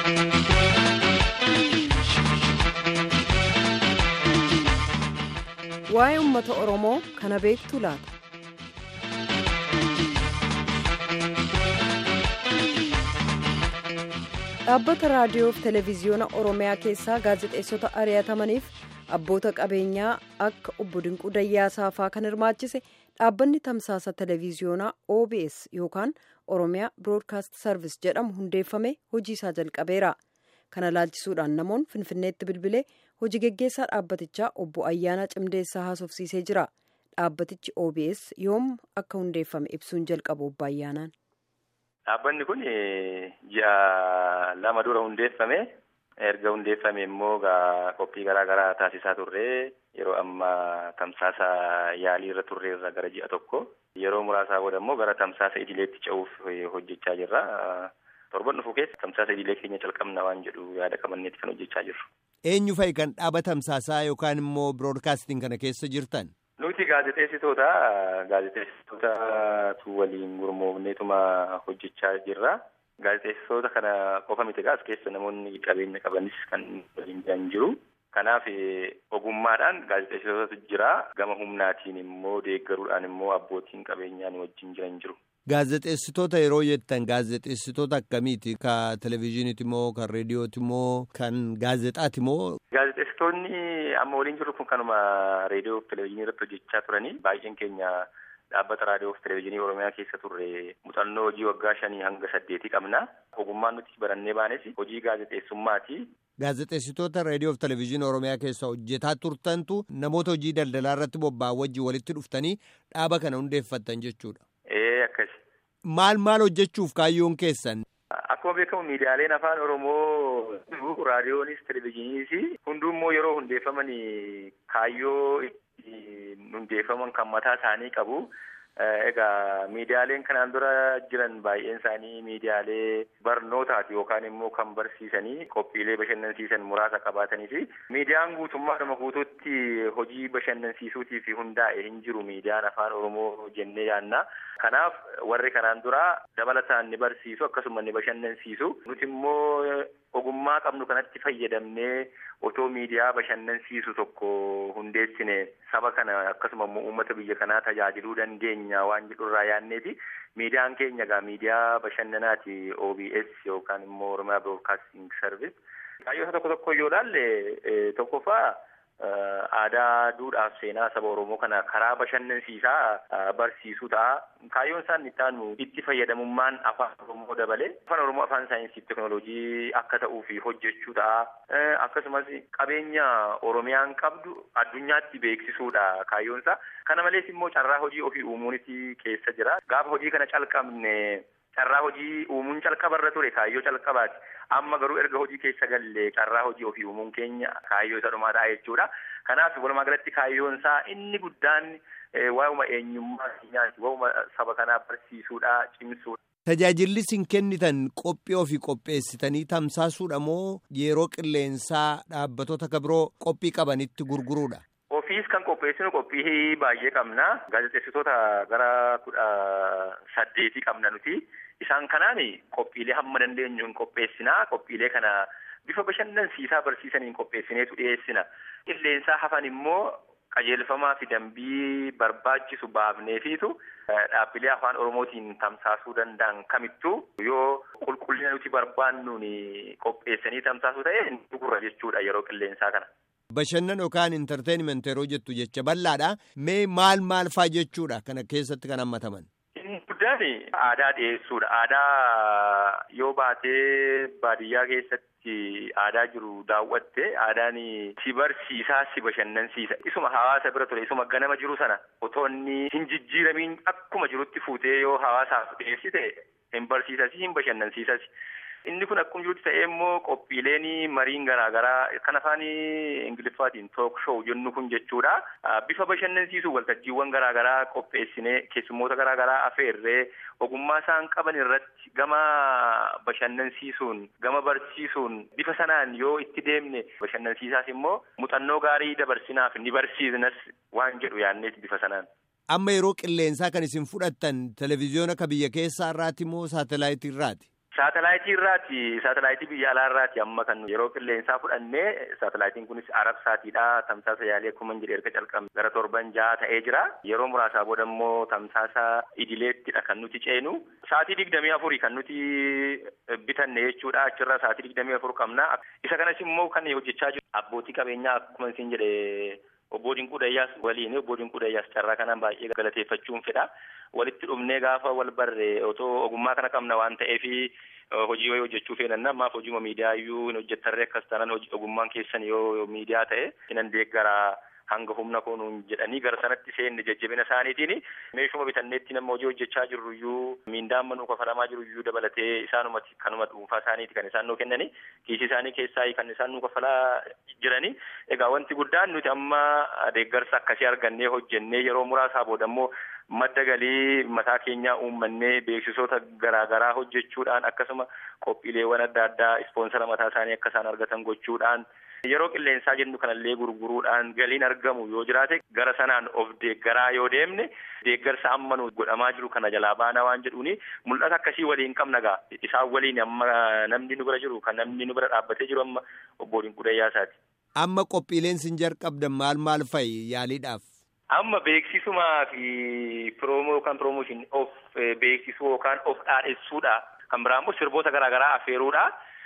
Waa'ee uummata Oromoo kana beektu laata? Dhaabbata raadiyoo fi televezyiyoona Oromiyaa keessaa gaazexeessota ari'atamaniif abboota qabeenyaa akka obbo Dinquu Dayyaasaa fa'aa kan hirmaachise dhaabbanni tamsaasa televezyiyoonaa OBS yookaan Oromiyaa Broadcast Service jedhamu hundeeffame hojii isaa jalqabeera. Kana laalchisuudhaan namoonni Finfinneetti bilbilee hojii geggeessaa dhaabbatichaa obbo Ayyaanaa Cimdeessaa haasofsiisee jira. Dhaabbatichi OBS yoom akka hundeeffame ibsuun jalqabu obbo Ayyaanaan. Dhaabbanni kun ji'a lama dura hundeeffame. Erga hundeeffame immoo qophii garaa garaa taasisaa turre yeroo ammaa tamsaasa yaalii irra turre irra gara ji'a tokko. Yeroo muraasaa booda immoo gara tamsaasa idileetti ce'uuf hojjechaa jirra. Torban dhufu keessa tamsaasa idilee keenya calqabna waan jedhu yaada qabanneeti kan hojjechaa jirru. Eenyu fa'i kan dhaaba tamsaasaa yookaan immoo biroodkaastiin kana keessa jirtan? Nuti gaazexeessitoota gaazexeessitootatu waliin gurmoofneetuma hojjechaa jirra. Gaazexeessitoota kana qofa miti as keessa namoonni qabeenya qabanis kan waliin jiran jiru. Kanaaf ogummaadhaan gaazexeessitootatu jira. Gama humnaatiin immoo deeggaruudhaan immoo abbootiin qabeenyaa wajjin jiran jiru. Gaazexeessitoota yeroo jettan gaazexeessitoota akkamiiti? Ka televezyiiniiti moo kan reediyooti moo kan gaazexaati moo? Gaazexeessitoonni amma waliin jirru kun kanuma reediyoo fi televezyiinii irratti hojjechaa turanii baay'een keenya dhaabbata raadiyoo fi televezyiinii Oromiyaa keessa turre muuxannoo hojii waggaa shanii hanga saddeetii qabna. Ogummaan nuti barannee baanes hojii gaazexeessummaati. Gaazexeessitoota reediyoo fi televezyiinii Oromiyaa keessa hojjetaa turtantu namoota hojii daldalaa irratti bobba'an wajjin walitti dhuftanii dhaaba kana hundeeffattan jechuudha. Ee akkasi. Maal maal hojjechuuf kaayyoon keessan? Akkuma beekamu miidiyaaleen afaan Oromoo raadiyoonis televezyiiniis hundummoo yeroo hundeeffaman kaayyoo hundeeffaman kan mataa isaanii qabu. Egaa miidiyaaleen kanaan dura jiran baay'een isaanii miidiyaalee barnootaati yookaan immoo kan barsiisanii qophiilee bashannansiisan muraasa qabaatanii fi miidiyaan guutummaadhuma guutuutti hojii bashannansiisuutiif hundaa'e hin jiru miidiyaan afaan oromoo jennee yaanna. Kanaaf warri kanaan dura dabalataan ni barsiisu akkasuma ni bashannansiisu nuti immoo ogummaa qabnu kanatti fayyadamnee otoo miidiyaa bashannansiisu tokko hundeessine saba kana akkasuma immoo uummata biyya kanaa tajaajiluu dandeenya waan jedhurraa yaanneeti miidiyaan keenya egaa miidiyaa bashannanaati OBS yookaan immoo Oromiyaa Broadcasting Service. Kaayyoota tokko tokko yoo ilaalle tokkoffaa aadaa duudhaaf seenaa saba Oromoo kana karaa bashannansiisaa barsiisuu ta'a. Kaayyoon isaan itti aanu itti fayyadamummaan afaan Oromoo dabale. Afaan Oromoo afaan saayinsii teekinooloojii akka ta'uu fi hojjechuu ta'a. Akkasumas qabeenya Oromiyaan qabdu addunyaatti beeksisuudha kaayyoon isaa. Kana malees immoo carraa hojii ofii uumuuniti keessa jira. Gaafa hojii kana calqabne carraa hojii uumuun calqabarra ture kaayyoo calqabaati. Amma garuu erga hojii keessa galle carraa hojii ofii uumuun keenya kaayyoo isa dhumaadha jechuudha. Kanaaf walumaa galatti kaayyoon isaa inni guddaan waa'uma eenyummaa keenyaati. Waa'uma saba kanaa barsiisuudha, cimsuudha. Tajaajilli isin kennitan qophii ofii qopheessitanii tamsaasuudha moo yeroo qilleensaa dhaabbattoota kan biroo qophii qabanitti gurguruudha? Ofiis kan qopheessinu qophii baay'ee qabna. Gaazexeessitoota gara kudha saddeetii qabna nuti. Isaan kanaan qophiilee hamma dandeenyu hin qopheessinaa. Qophiilee kana bifa bashannansiisaa barsiisaniin qopheessineetu dhiyeessina. Qilleensaa hafan immoo qajeelfamaa fi dambii barbaachisu baafneefiitu dhaabbilee afaan Oromootiin tamsaasuu danda'an kamittuu yoo qulqullina nuti barbaannuun qopheessanii tamsaasuu ta'e hin gurra jechuudha yeroo qilleensaa kana. Bashannan yookaan intarteenimenti yeroo jettu jecha bal'aadha. Mee maal maal faa jechuudha kana keessatti kan hammataman? Inni guddaan aadaa dhiyeessuudha. Aadaa yoo baatee baadiyyaa keessatti aadaa jiru daawwatte aadaan si barsiisaa si bashannansiisa. Isuma hawaasa bira ture isuma ganama jiru sana otoo inni hin jijjiiramiin akkuma jirutti fuutee yoo hawaasaaf dhiyeessite hin barsiisasi hin bashannansiisasi. Inni kun akkuma jirutti ta'ee immoo qophiileen mariin garaagaraa kan afaan Ingiliffaatiin took show jennu kun jechuudha. Bifa bashannansiisuu waltajjiiwwan garaagaraa qopheessinee keessummoota garaagaraa afeerree ogummaa isaan qaban irratti gama bashannansiisuun gama barsiisuun bifa sanaan yoo itti deemne bashannansiisaas immoo muuxannoo gaarii dabarsinaaf ni barsiisnas waan jedhu yaadneet bifa sanaan. Amma yeroo qilleensaa kan isin fudhattan televezyiyoona ka biyya keessaa irraati moo saatelaayitii irraati? Saatalaayitii irraati saatalaayitii biyya alaa irraati amma kan yeroo qilleensaa fudhannee saatalaayitiin kunis arab saatiidha tamsaasa yaalii akkuma jedhe erga calqabne gara torban jaha ta'ee jira yeroo muraasaa booda immoo tamsaasa idileettidha kan nuti ceenu saatii digdamii afurii kan nuti bitanne jechuudha achirra saatii digdamii afur qabna isa kanas immoo kan hojjechaa jiru abbootii qabeenyaa akkuma isin jedhe obbo Dinquu Dayyaas waliin obbo Dinquu Dayyaas carraa kanaan baay'ee galateeffachuun fedha. Walitti dhufnee gaafa wal barre otoo ogummaa kana qabna waan ta'eef hojii wayii hojjechuu feenanna ammaaf hojiima miidiyaa iyyuu hin hojjettarree akkas taanaan ogummaan keessan yoo miidiyaa ta'e hinan deeggaraa hanga humna koonuun jedhanii gara sanatti seenne jajjabina isaaniitiin meeshuma bitanneetti nama hojii hojjechaa jirru iyyuu miindaan manuu kafalamaa jiru iyyuu dabalatee isaanumatti kanuma dhuunfaa isaaniiti kan isaan nuu kennani kiisii isaanii keessaa kan isaan nuu kafalaa jirani egaa wanti guddaan nuti amma deeggarsa akkasii argannee hojjennee yeroo muraasaa booda immoo madda galii mataa keenyaa uummannee beeksisoota garaagaraa hojjechuudhaan akkasuma qophiileewwan adda addaa ispoonsara mataa isaanii akka isaan argatan gochuudhaan yeroo qilleensaa jennu kanallee gurguruudhaan galiin argamu yoo jiraate gara sanaan of deeggaraa yoo deemne deeggarsa amma nu godhamaa jiru kana jalaa baanaa waan jedhuuni mul'ata akkasii waliin qabna gaa isaan waliin amma namni nu bira jiru kan namni nu bira dhaabbatee jiru amma obbo Dinquu Dayyaasaati. Amma qophiileen sin jalqabdan maal maal fa'i yaaliidhaaf? Amma beeksisumaa fi piroomoo yookaan piroomooshin of beeksisuu yookaan of dhaadhessuudha. Kan biraa immoo sirboota garaagaraa affeeruudha.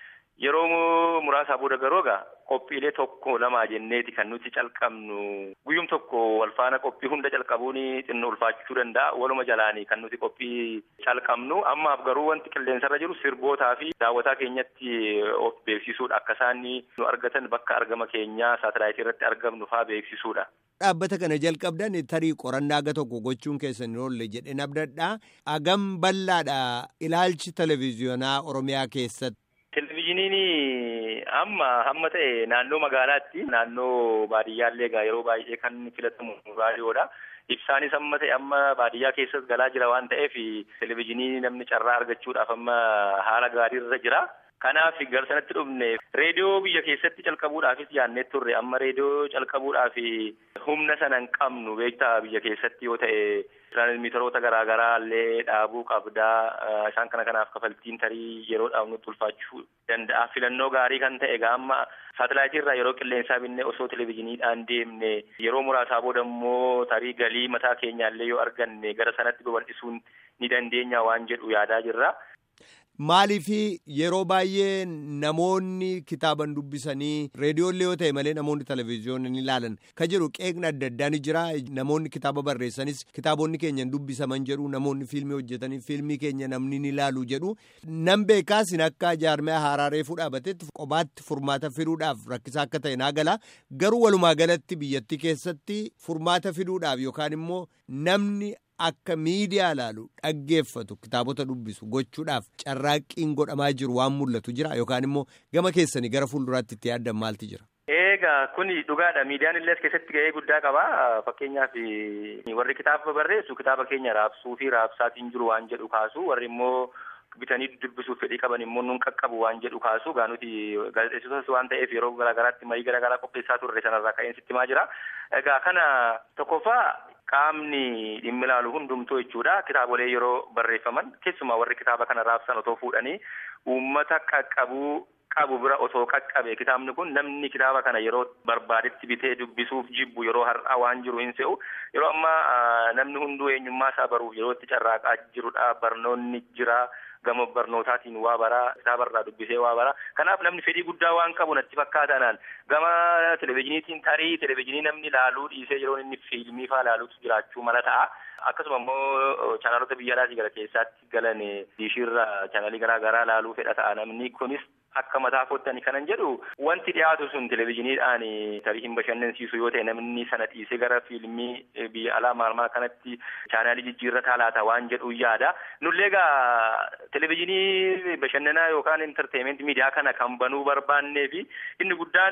Yeroo muraasaa booda garuu egaa qophiilee tokko lama jenneeti kan nuti calqabnu guyyum tokko walfaana qophii hunda calqabuun xinnoo ulfaachuu danda'a waluma jalaanii kan nuti qophii calqabnu ammaaf garuu wanti qilleensarra jiru sirbootaa fi daawwataa keenyatti of beeksisuudha akka isaan nu argatan bakka argama keenyaa saatalaayitii irratti argamnu faa beeksisuudha. Dhaabbata kana jalqabdan tarii qorannaa aga tokko gochuun keessan oolle jedhe nabdadha. Agam bal'aadha ilaalchi televezyiyoonaa Oromiyaa keessatti. Televezyiiniin amma hamma ta'e naannoo magaalaatti naannoo baadiyyaallee egaa yeroo baay'ee kan filatamu raadiyoodha. Ibsaanis amma ta'e amma baadiyyaa keessas galaa jira waan ta'eef televezyiinii namni carraa argachuudhaaf amma haala gaariirra jira. Kanaaf gara sanatti dhufne reediyoo biyya keessatti calqabuudhaafis yaannee turre amma reediyoo calqabuudhaaf humna sana hin qabnu beektaa biyya keessatti yoo ta'e tiraansmiiteroota garaagaraa illee dhaabuu qabdaa isaan kana kanaaf kafaltiin tarii yeroodhaaf nutti ulfaachuu danda'a filannoo gaarii kan ta'e egaa amma saatalaayitii irraa yeroo qilleensaa binnee osoo televezyiiniidhaan deemne yeroo muraasaa booda immoo tarii galii mataa keenyaallee yoo arganne gara sanatti babal'isuun ni dandeenya waan jedhu yaadaa jirra. Maaliif yeroo baay'ee namoonni kitaaban dubbisanii reediyoollee yoo ta'e malee namoonni televezyiyoona ni ilaalan ka jedhu qeeqna adda addaa ni jira namoonni kitaaba barreessanis kitaabonni keenya dubbisaman jedhu namoonni fiilmii hojjetanii fiilmii keenya namni ni ilaalu jedhu nan beekaasin akka jaarmaya haaraaree fudhaabatetti qobaatti furmaata fiduudhaaf rakkisaa akka ta'e naa gala garuu walumaa galatti biyyattii keessatti furmaata fiduudhaaf yookaan immoo namni. Akka miidiyaa ilaalu dhaggeeffatu kitaabota dubbisu gochuudhaaf carraaqqiin godhamaa jiru waan mul'atu jira yookaan immoo gama keessanii gara fuulduraatti itti yaaddan maalti jira. Egaa kuni dhugaadha miidiyaan illee as keessatti ga'ee guddaa qaba fakkeenyaaf warri kitaaba barreessu kitaaba keenya raabsuu fi raabsaatiin jiru waan jedhu kaasu warri immoo bitanii dubbisuuf fedhii qaban immoo nun qaqqabu waan jedhu kaasu gaa nuti gaazexeessitotas waan ta'eef yeroo garaagaraatti marii garaagaraa qopheessaa turre sanarraa ka'een sitti himaa jira. Egaa kana tokkoffaa qaamni dhimmi ilaalu hundumtuu jechuudha kitaabolee yeroo barreeffaman keessumaa warri kitaaba kana raabsan otoo fuudhanii uummata qaqqabuu qabu bira otoo qaqqabe kitaabni kun namni kitaaba kana yeroo barbaadetti bitee dubbisuuf jibbu yeroo har'aa waan jiru hin se'u yeroo ammaa namni hunduu eenyummaa isaa baruuf yeroo itti carraaqaa jirudha barnoonni jira. gama barnootaatiin waa baraa kitaabarraa dubbisee waa baraa kanaaf namni fedhii guddaa waan qabu natti fakkaatanaan gama televezyiiniitiin tarii televezyiinii namni laaluu dhiisee yeroo inni fiilmii faa laaluutu jiraachuu mala ta'a. Akkasuma immoo chaanaalota biyya alaatii gara keessaatti galan diishiirra chaanaalii garaa garaa laaluu fedha ta'a namni kunis akka mataa foottani kanan jedhu wanti dhiyaatu sun televezyiiniidhaan tarii hin bashannansiisu yoo ta'e namni sana dhiisee gara fiilmii biyya alaa maal maal kanatti chaanaalii jijjiirrataa laata waan jedhu yaada. Nullee egaa televezyiinii bashannanaa yookaan intarteementii miidiyaa kana kan banuu barbaannee fi inni guddaan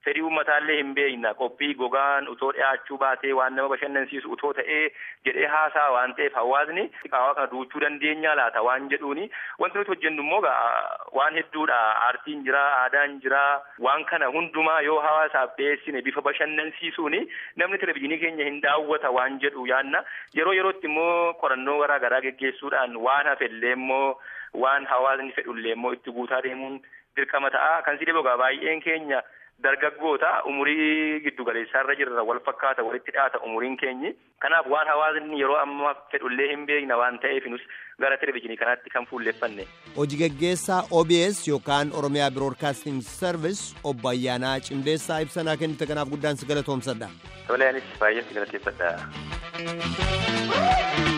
fedhii uummataallee hin beekna qophii gogaan utoo dhiyaachuu baatee waan nama bashannansiisu utoo ta'ee jedhee haasaa waan ta'eef hawaasni qaawaa kana duuchuu dandeenya laata waan jedhuuni wanti nuti hojjennu immoo waan hedduudha aartiin jira aadaan jira waan kana hundumaa yoo hawaasaaf dhiyeessine bifa bashannansiisuuni namni televizyiinii keenya hin daawwata waan jedhu yaanna yeroo yerootti immoo qorannoo garaa garaa geggeessuudhaan waan hafellee immoo waan hawaasni fedhullee immoo itti guutaa deemuun dirqama ta'a kan si dhibogaa baay'een keenya dargaggoota umurii giddu galeessaarra jirra wal fakkaata walitti dhiyaata umuriin keenyi kanaaf waan hawaasni yeroo ammaa fedhullee hin beekna waan ta'eef nus gara televizyiinii kanaatti kan fuulleeffanne. Hojii gaggeessaa OBS yookaan Oromiyaa Broadcasting Service obbo Ayyaanaa Cimdeessaa ibsanaa kennite kanaaf guddaan si galatoomsadha. Tole anis baay'ee si galateeffadha.